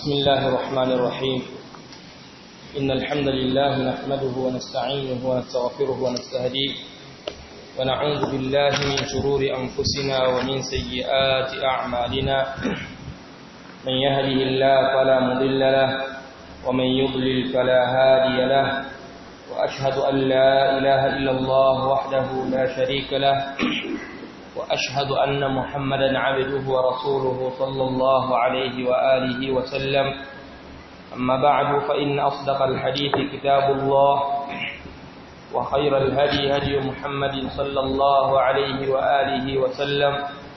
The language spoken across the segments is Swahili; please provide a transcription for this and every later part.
بسم الله الرحمن الرحيم إن الحمد لله نحمده ونستعينه ونستغفره ونستهديه ونعوذ بالله من شرور أنفسنا ومن سيئات أعمالنا من يهده الله فلا مضل له ومن يضلل فلا هادي له وأشهد أن لا إله إلا الله وحده لا شريك له وأشهد أن محمدا عبده ورسوله صلى الله عليه وآله وسلم أما بعد فإن أصدق الحديث كتاب الله وخير الهدي هدي محمد صلى الله عليه وآله وسلم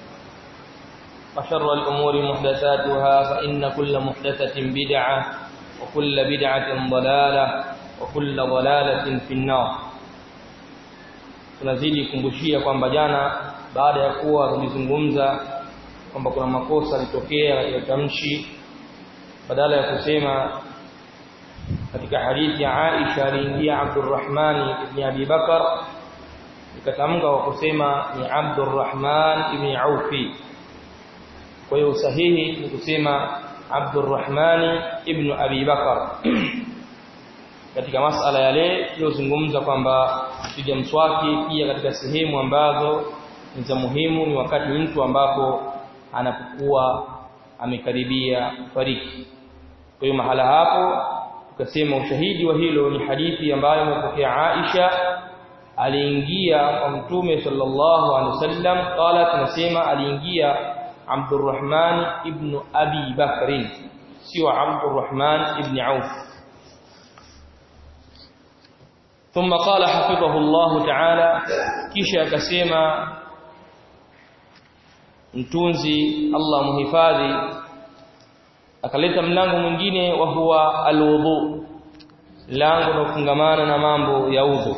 وشر الأمور محدثاتها فإن كل محدثة بدعة وكل بدعة ضلالة وكل ضلالة في النار tunazidi kumbushia kwamba jana baada ya kuwa tulizungumza kwamba kuna makosa yalitokea katika tamshi badala ya kusema katika hadithi ya Aisha aliingia Abdurrahman ibn Abi Bakar ikatamka kwa kusema ni Abdurrahman ibn Aufi kwa hiyo sahihi ni kusema Abdurrahman ibn Abi Bakar katika masala yale tuliyozungumza kwamba kupiga mswaki pia katika sehemu ambazo ni za muhimu ni wakati mtu ambapo anapokuwa amekaribia fariki kwa hiyo mahala hapo tukasema ushahidi wa hilo ni hadithi ambayo imepokea Aisha aliingia kwa mtume sallallahu alaihi wasallam qala tunasema aliingia Abdurrahman ibn Abi Bakr sio Abdurrahman ibn Auf ثم قال حفظه الله تعالى kisha akasema mtunzi Allah muhifadhi akaleta mlango mwingine wa huwa alwudu lango la kufungamana na mambo ya udhu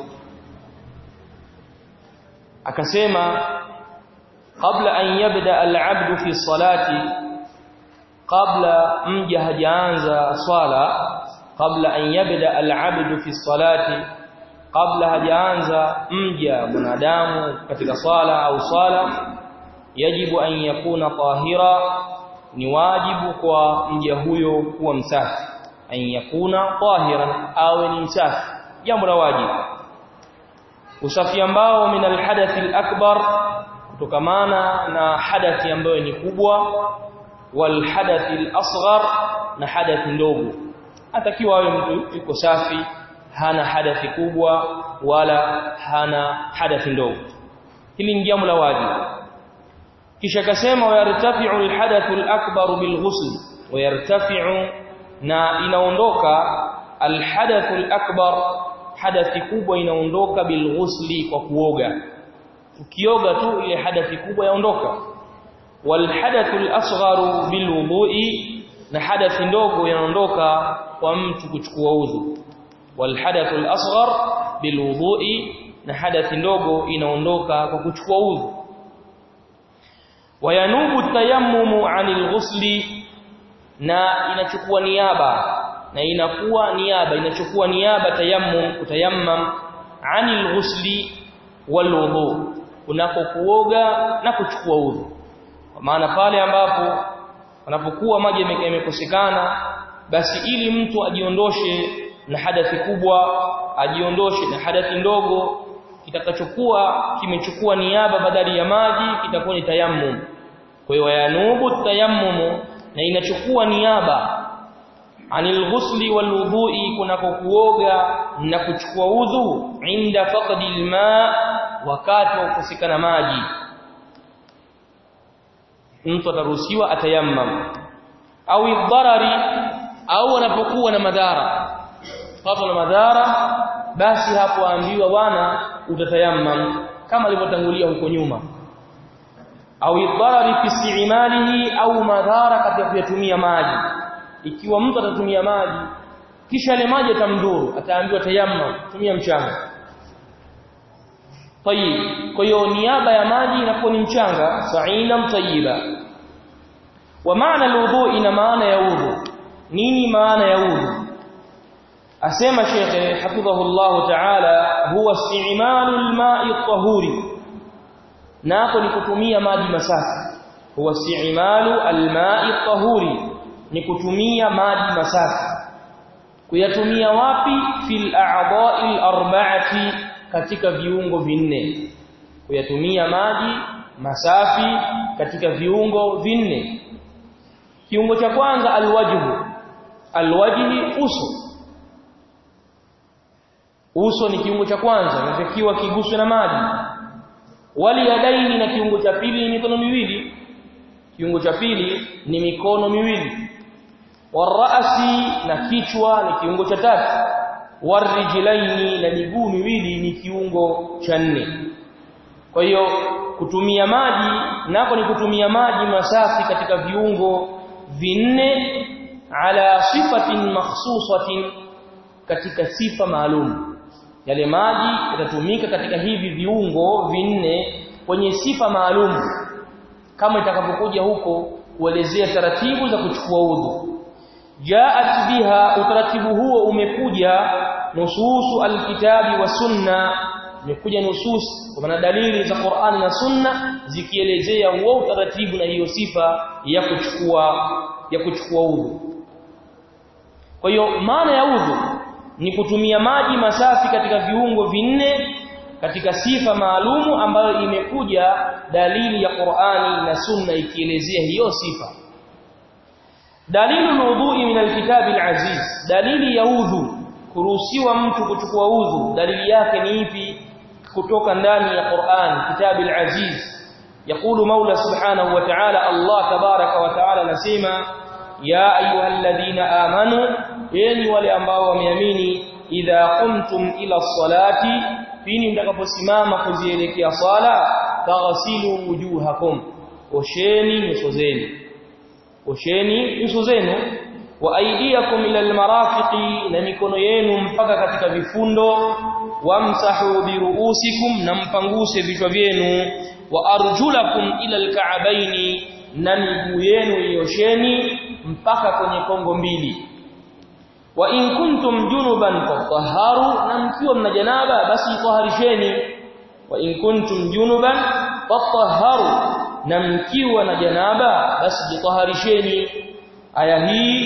akasema kabla an yabda al-abd fi salati kabla mja hajaanza swala kabla an yabda al-abd fi salati kabla hajaanza mja mwanadamu katika swala au swala yajibu an yakuna tahira ni wajibu kwa mja huyo kuwa msafi an yakuna tahiran awe ni msafi jambo la wajibu usafi ambao min alhadath alakbar kutokamana na hadathi ambayo ni kubwa wal hadath alasghar na hadath ndogo atakiwa awe mtu yuko safi hana hadathi kubwa wala hana hadathi ndogo hili ni jambo la wajibu kisha kasema wayartafi'u alhadathu alakbar bilghusl wayartafi'u na inaondoka alhadathu alakbar hadathi kubwa inaondoka bilghusli kwa kuoga ukioga tu ile hadathi kubwa yaondoka walhadathu alasgharu bilwudu'i na hadathi ndogo inaondoka kwa mtu kuchukua udhu walhadathu alasghar bilwudu'i na hadathi ndogo inaondoka kwa kuchukua udhu wayanubu tayammumu anil ghusli na inachukua niaba na inakuwa niaba inachukua niaba tayammum kutayammam anil ghusli wal wudu unapokuoga na kuchukua udhu kwa maana pale ambapo wanapokuwa maji yamekosekana basi ili mtu ajiondoshe na hadathi kubwa ajiondoshe na hadathi ndogo kitakachokuwa kimechukua niaba badali ya maji kitakuwa ni tayammum kwa hiyo yanubu tayammumu na inachukua niaba anil ghusli wal wudhu'i kunako kuoga na kuchukua udhu inda faqdi alma wakati wa kukosekana maji mtu ataruhusiwa atayammam au idharari au anapokuwa na madhara papo na madhara basi hapo ambiwa bwana utatayammam kama alivyotangulia huko nyuma au idharari fi isti'malihi au madhara katika kuyatumia maji ikiwa mtu atatumia maji kisha ile maji atamdhuru ataambiwa tayammam tumia mchanga tayib kwa hiyo niaba ya maji inakuwa ni mchanga sa'ina tayyiba wa maana alwudu ina maana ya udhu nini maana ya udhu asema shekhe hafidhahu Allah ta'ala huwa isti'malu al-ma'i at-tahuri nako ni kutumia maji masafi huwa isti'malu al-ma'i at-tahuri ni kutumia maji masafi kuyatumia wapi fil a'dha'i arba'ati katika viungo vinne kuyatumia maji masafi katika viungo vinne kiungo cha kwanza alwajhu alwajhi uso uso ni kiungo cha kwanza inatakiwa kiguswe na maji wali yadaini na kiungo cha pili ni mikono miwili kiungo cha pili ni mikono miwili warasi na kichwa ni kiungo cha tatu warijlaini na miguu miwili ni kiungo cha nne kwa hiyo kutumia maji nako ni kutumia maji masafi katika viungo vinne ala sifatin makhsusatin katika sifa maalum yale maji yatatumika katika hivi viungo vinne kwenye sifa maalum kama itakapokuja huko kuelezea taratibu za kuchukua udhu jaat biha utaratibu huo umekuja nususu alkitabi wa sunna imekuja nusus kwa maana dalili za Qur'ani na Sunna zikielezea huo utaratibu na hiyo sifa ya kuchukua ya kuchukua udhu kwa hiyo maana ya udhu ni kutumia maji masafi katika viungo vinne katika sifa maalumu ambayo imekuja dalili ya Qur'ani na Sunna ikielezea hiyo sifa dalilu alwudu'i min alkitabi alaziz dalili ya udhu kuruhusiwa mtu kuchukua udhu dalili yake ni ipi kutoka ndani ya Qur'an kitabu al-aziz يقول مولى سبحانه وتعالى الله تبارك وتعالى نسيما يا ايها الذين امنوا enyi wale ambao wameamini idha qumtum ila salati pini mtakaposimama kuzielekea sala taghsilu wujuhakum osheni nyuso zenu osheni nyuso zenu wa aidiakum ila almarafiqi na mikono yenu mpaka katika vifundo wamsahu biruusikum na mpanguse vichwa vyenu wa arjulakum ila alka'baini na miguu yenu iosheni mpaka kwenye kongo mbili wa in kuntum junuban fatahharu na mkiwa mna janaba basi taharisheni wa in kuntum junuban fatahharu na mkiwa na janaba basi jitaharisheni aya hii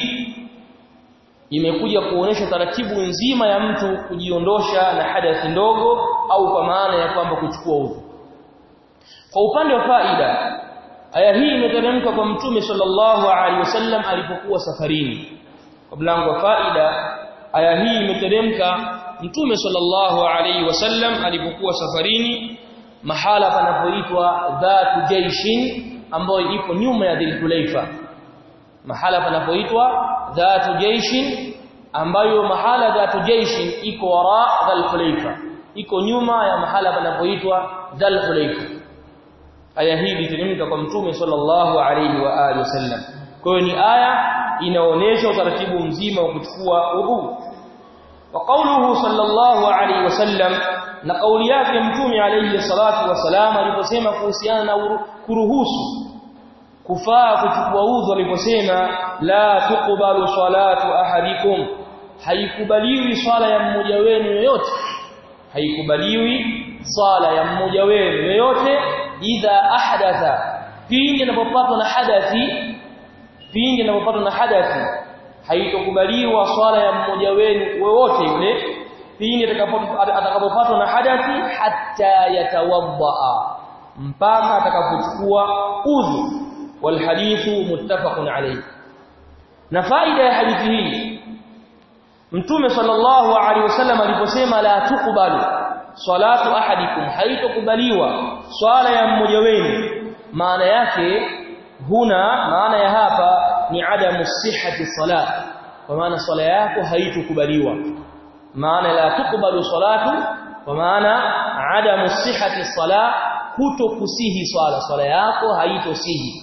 imekuja kuonesha taratibu nzima ya mtu kujiondosha na hadathi ndogo au kwa maana ya kwamba kuchukua udhu kwa upande wa faida aya hii imeteremka kwa mtume sallallahu alaihi wasallam alipokuwa safarini kwa mlango wa faida aya hii imeteremka mtume sallallahu alaihi wasallam alipokuwa safarini mahala panapoitwa dhatu jaishin ambayo ipo nyuma ya dhilhulaifa mahala panapoitwa dhatu jaishin ambayo mahala dhatu jaishin iko wara dhilhulaifa iko nyuma ya mahala panapoitwa dhilhulaifa aya hii iliteremka kwa mtume sallallahu alaihi wa alihi wasallam kwa hiyo ni aya inaonyesha utaratibu mzima wa kuchukua udhu wa qawluhu sallallahu alaihi wasallam na kauli yake mtume alayhi salatu wasalam aliposema kuhusiana na kuruhusu kufaa kuchukua udhu aliposema la tuqbalu salatu ahadikum haikubaliwi swala ya mmoja wenu yoyote haikubaliwi swala ya mmoja wenu yoyote idha ahdatha pindi anapopatwa na hadathi pindi anapopatwa na hadathi haitokubaliwa swala ya mmoja wenu wowote yule pindi atakapopatwa na hadathi hatta yatawadda mpaka atakapochukua udhu والحديث متفق عليه na faida ya hadithi hii mtume sallallahu alaihi wasallam aliposema la tuqbalu salatu ahadikum haitokubaliwa swala ya mmoja wenu maana yake huna maana ya hapa ni adamu sihhati salat kwa maana swala yako haitokubaliwa maana la tuqbalu salatu kwa maana adamu sihhati salat kutokusihi swala swala yako haitosihi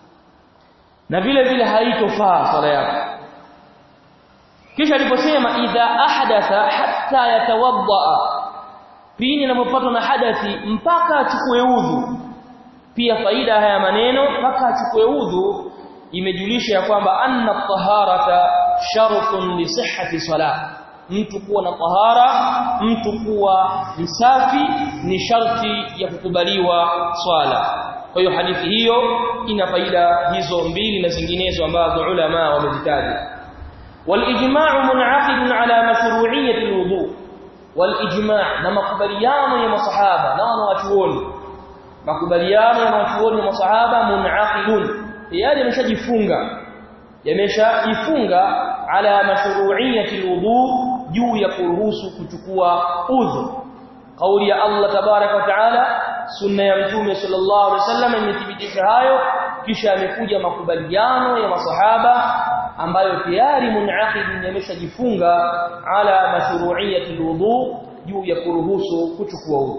na vile vile haitofaa swala yako kisha aliposema idha ahdatha hatta yatawadda pindi anapopatwa na hadathi mpaka achukue udhu pia faida haya maneno mpaka achukue udhu imejulisha ya kwamba anna taharata shartun li sihhati salah mtu kuwa na tahara mtu kuwa msafi ni sharti ya kukubaliwa swala kwa hiyo hadithi hiyo ina faida hizo mbili na zinginezo ambazo ulama wamezitaja walijma'u mun'aqid ala mashru'iyyati alwudu walijma' na makubaliano ya masahaba na wanawachuoni makubaliano ya wanawachuoni wa masahaba mun'aqidun tayari yameshajifunga yameshajifunga ala mashru'iyyati alwudu juu ya kuruhusu kuchukua udhu kauli ya Allah tabarak wa taala sunna ya mtume sallallahu alaihi wasallam imethibitisha hayo kisha amekuja makubaliano ya masahaba ambayo tayari munaqid yameshajifunga ala mashru'iyyati alwudu juu ya kuruhusu kuchukua udhu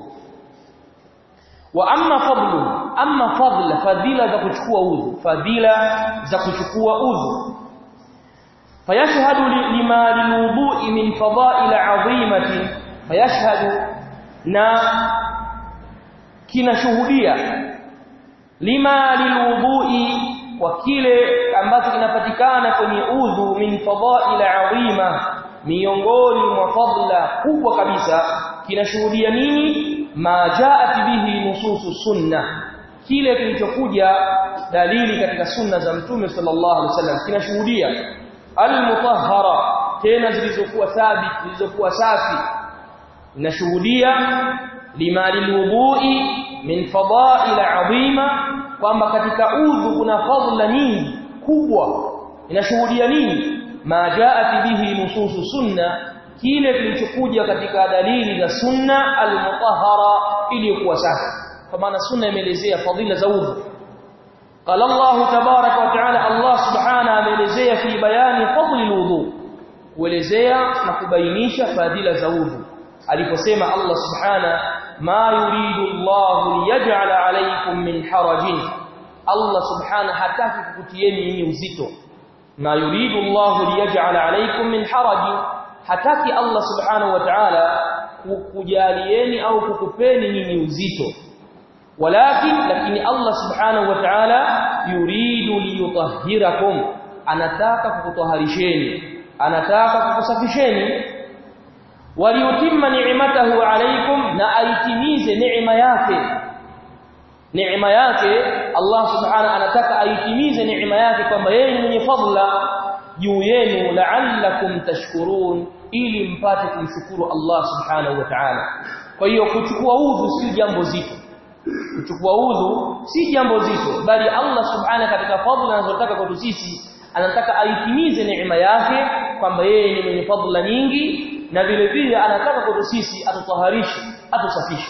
wa amma fadlu amma fadla fadila za kuchukua udhu fadila za kuchukua udhu fayashhadu lima lilwudu'i min fada'il 'azimatin fayashhadu na kinashuhudia lima lilwudu'i kwa kile ambacho kinapatikana kwenye udhu min fada'il 'azima miongoni mwa fadla kubwa kabisa kinashuhudia nini ma jaat bihi nususu sunna kile kilichokuja dalili katika sunna za mtume sallallahu alaihi wasallam kinashuhudia almutahhara tena zilizokuwa thabit zilizokuwa safi inashuhudia lima lilwudu'i min fada'il 'azima kwamba katika udhu kuna fadla nyingi kubwa inashuhudia nini ma jaat bihi nususu sunna kile kilichokuja katika dalili za sunna al-mutahhara iliyokuwa safi kwa maana sunna imeelezea fadhila za udhu قال الله تبارك وتعالى الله سبحانه ameelezea fi bayani fadli alwudu kuelezea na kubainisha fadhila za udhu aliposema Allah subhana ma yuridu Allah liyaj'ala alaykum min harajin Allah subhana hataki kukutieni nyinyi uzito ma yuridu Allah liyaj'ala alaykum min harajin hataki Allah subhanahu wa ta'ala kukujalieni au kukupeni nyinyi uzito walakin lakini Allah subhanahu wa ta'ala yuridu liyutahhirakum anataka kukutoharisheni anataka kukusafisheni waliyutimma ni'matahu alaykum na aitimize neema yake neema yake Allah subhanahu anataka aitimize neema yake kwamba yeye ni mwenye fadla juu yenu la'allakum tashkurun ili mpate kumshukuru Allah subhanahu wa ta'ala kwa hiyo kuchukua udhu si jambo zito kuchukua udhu si jambo zito bali Allah subhanahu katika fadhila anazotaka kwetu sisi anataka aitimize neema yake kwamba yeye ni mwenye fadhila nyingi na vile vile anataka kwetu sisi atutaharishe atusafishe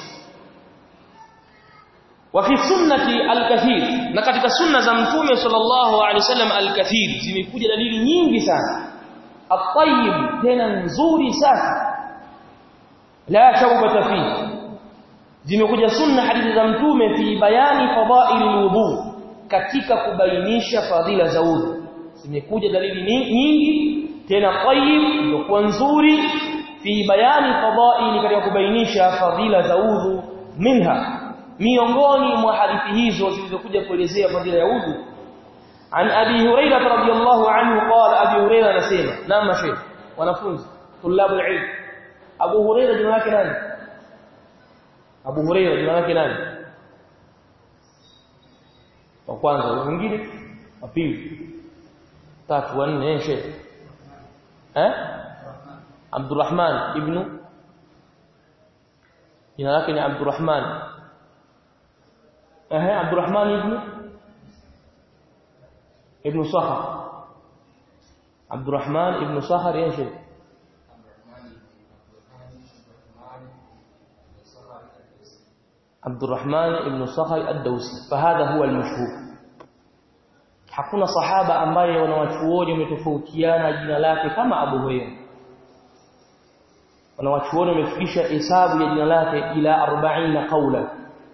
وفي السنه الكثير na katika sunna za mtume sallallahu alaihi wasallam alkathir zimekuja dalili nyingi sana at-tayyib tena nzuri safi la shawbata fihi zimekuja sunna hadithi za mtume fi bayani fadha'il alwudu katika kubainisha fadhila za udhu zimekuja dalili nyingi tena tayyib ndio nzuri fi bayani fadha'il katika kubainisha fadhila za udhu minha miongoni mwa hadithi hizo zilizokuja kuelezea fadhila ya udhu an abi hurairah radhiyallahu anhu qala abi hurairah anasema nama sheikh wanafunzi tulabul ilm abu hurairah jina lake nani Abu Huraira jina lake nani? Wa kwanza, mwingine, wa pili, tatu, wa nne, sheikh. Eh? Abdurrahman ibn jina lake ni Abdurrahman. Eh, Abdurrahman ibn ibn Sahar. Abdurrahman ibn Sahar ya sheikh. عبد الرحمن بن صخر الدوسي فهذا هو المشهور hakuna sahaba ambaye wanawachuoni wametofautiana jina lake kama Abu Hurairah wanawachuoni wamefikisha hesabu ya jina lake ila 40 qawlan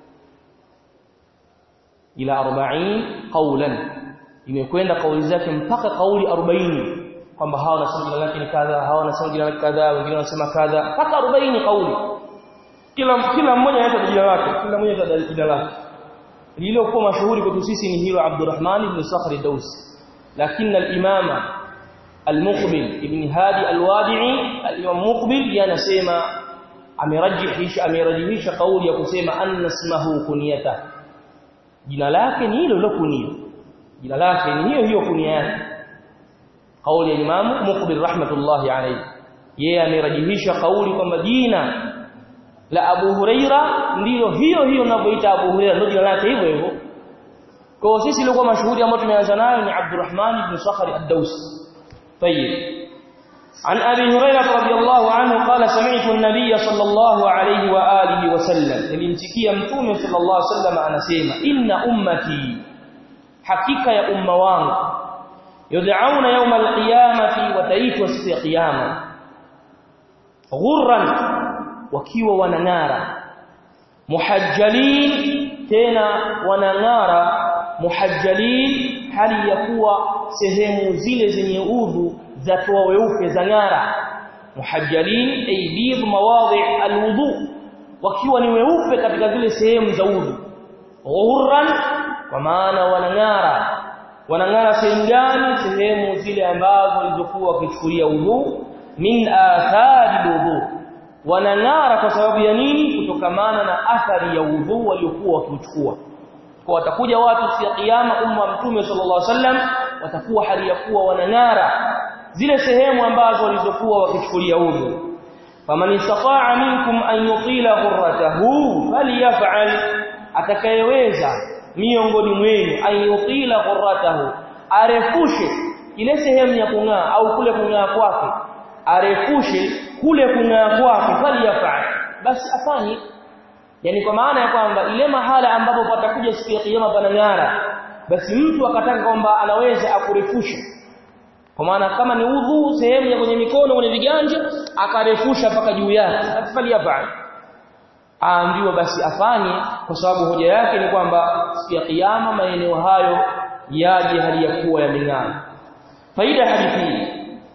ila 40 qawlan imekwenda kauli zake mpaka kauli 40 kwamba hawa wanasema jina lake ni kadha hawa wanasema jina lake kadha wengine wanasema kadha mpaka 40 kauli kila kila mmoja anaita jina lake kila mmoja anaita jina lake lililokuwa mashuhuri kwetu sisi ni hilo Abdurrahman ibn Sakhr ad-Dawsi lakini al-imama al-Muqbil ibn Hadi al-Wadi'i al-Imam Muqbil yanasema amerajihisha amerajihisha kauli ya kusema anna ismahu kunyata jina lake ni hilo hilo kunio jina lake ni hiyo hiyo kunia yake kauli ya Imam Muqbil rahmatullahi alayhi yeye amerajihisha kauli kwamba jina la Abu Huraira ndilo hiyo hiyo ninavyoita Abu Huraira ndio jina lake hivyo hivyo kwa sisi ilikuwa mashuhuri ambao tumeanza nayo ni Abdurrahman ibn Sakhar ad-Dawsi طيب عن أبي هريرة رضي الله عنه قال سمعت النبي صلى الله عليه وآله وسلم الانتكي متوم صلى الله عليه وسلم أنا سيما إن أمتي حقيقة يا أم وان يدعون يوم القيامة وتأيت وسط قيامة غرا وكيوا وننارا محجلين تنا وننارا muhajjalin hali ya kuwa sehemu zile zenye udhu zatoa weupe za ngara muhajjalin aydid mawadhi alwudu wakiwa ni weupe katika zile sehemu za udhu ghurran kwa maana wanangara wanangara sehemu gani sehemu zile ambazo walizokuwa wakichukulia udhu min athari udhu wanangara kwa sababu ya nini kutokamana na athari ya udhu waliokuwa wakichukua kwa watakuja watu siku ya kiyama umma mtume sallallahu alaihi wasallam watakuwa hali ya kuwa wanang'ara zile sehemu ambazo walizokuwa wakichukulia udhu faman istata'a minkum an yutila ghurratahu falyaf'al atakayeweza miongoni mwenu an yutila ghurratahu arefushe ile sehemu ya kung'aa au kule kung'aa kwake arefushe kule kung'aa kwake falyaf'al basi afanye yani kwa maana ya kwamba ile mahala ambapo patakuja siku ya kiyama panang'ara basi mtu akataka kwamba anaweza akurefusha kwa maana kama ni udhu sehemu ya kwenye mikono kwenye viganja akarefusha mpaka juu yake afali yafanye aambiwa basi afanye kwa sababu hoja yake ni kwamba siku ya kiyama maeneo hayo yaje hali ya kuwa yameng'ara faida hadithi hii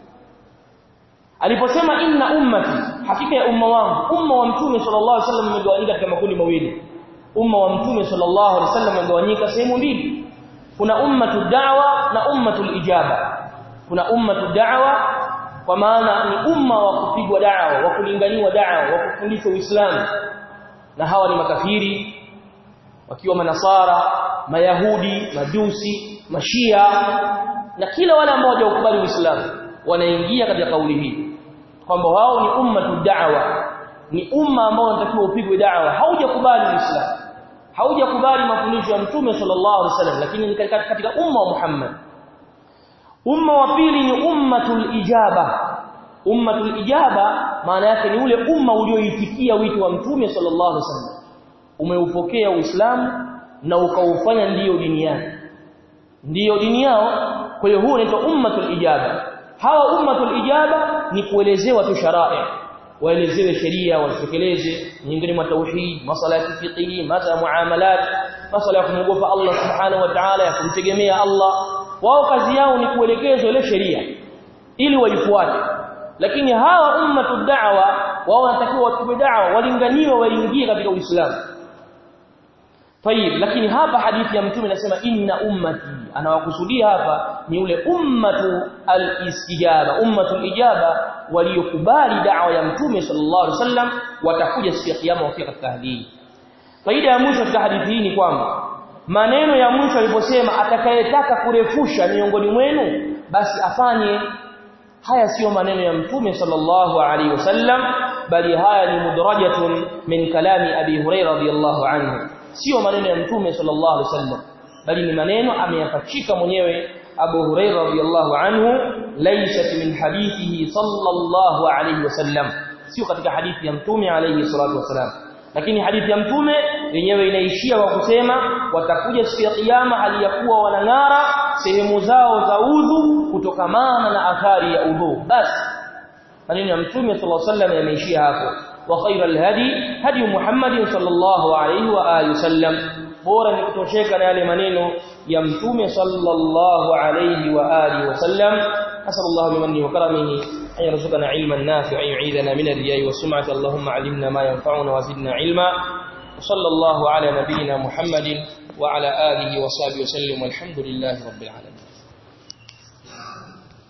aliposema inna ummati hakika ya umma wangu umma wa mtume sallallahu alaihi wasallam umegawanyika katika makundi mawili umma wa mtume sallallahu alaihi wasallam umegawanyika sehemu mbili kuna ummatu da'wa na ummatul ijaba kuna ummatu da'wa kwa maana ni umma wa kupigwa da'wa wa kulinganiwa da'wa wa kufundishwa uislamu na hawa ni makafiri wakiwa manasara mayahudi majusi mashia na kila wale ambao hawajakubali uislamu wanaingia katika kauli hii kwamba wao ni ummatu da'wa ni umma ambao unatakiwa upigwe da'wa haujakubali uislamu haujakubali mafundisho ya mtume sallallahu alaihi wasallam lakini ni katika, katika umma wa Muhammad umma wa pili ni ummatul ijaba ummatul ijaba maana yake ni ule umma ulioitikia wito wa mtume sallallahu alaihi wasallam umeupokea uislamu na ukaufanya ndiyo dini yake ndiyo dini yao kwa hiyo huu unaitwa ummatul ijaba hawa ummatul ijaba ni kuelezewa tu sharai waelezewe sheria watekeleze nyingine mwa tauhid masala ya fiqhi masa muamalat masala ya kumwogopa Allah subhanahu wa ta'ala ya kumtegemea Allah wao kazi yao ni kuelekezwa ile sheria ili waifuate lakini hawa ummatu da'wa wao wanatakiwa watupe da'wa walinganiwe waingie katika Uislamu Tayib lakini hapa hadithi ya mtume inasema inna ummati anawakusudia hapa ni ule ummatu al-istijaba ummatu al-ijaba waliokubali da'wa ya mtume sallallahu alaihi wasallam watakuja siku ya kiyama wakiwa katika hali hii faida ya mwisho katika hadithi hii ni kwamba maneno ya mwisho aliposema atakayetaka kurefusha miongoni mwenu basi afanye haya siyo maneno ya mtume sallallahu alaihi wasallam bali haya ni mudrajatun min kalami abi hurairah radhiyallahu anhu sio maneno ya mtume sallallahu alaihi wasallam bali ni maneno ameyapachika mwenyewe Abu Hurairah radhiyallahu anhu laysat min hadithihi sallallahu alaihi wasallam sio katika hadithi ya mtume alaihi salatu wasallam lakini hadithi ya mtume yenyewe inaishia kwa kusema watakuja siku ya kiyama hali ya kuwa wanang'ara sehemu zao za udhu kutokamana na athari ya udhu basi maneno ya mtume sallallahu alaihi wasallam yameishia hapo وخير الهدي هدي محمد صلى الله عليه واله وسلم bora ni kutosheka na yale maneno ya mtume sallallahu alayhi wa alihi wasallam asallallahu bimanni wa karamihi an yarzuqana ilman nafi'an yu'idana min ar-riya'i wa sum'ati allahumma 'allimna ma yanfa'una wa zidna ilma sallallahu ala nabiyyina muhammadin wa ala alihi wa sahbihi wa sallam walhamdulillahi rabbil alamin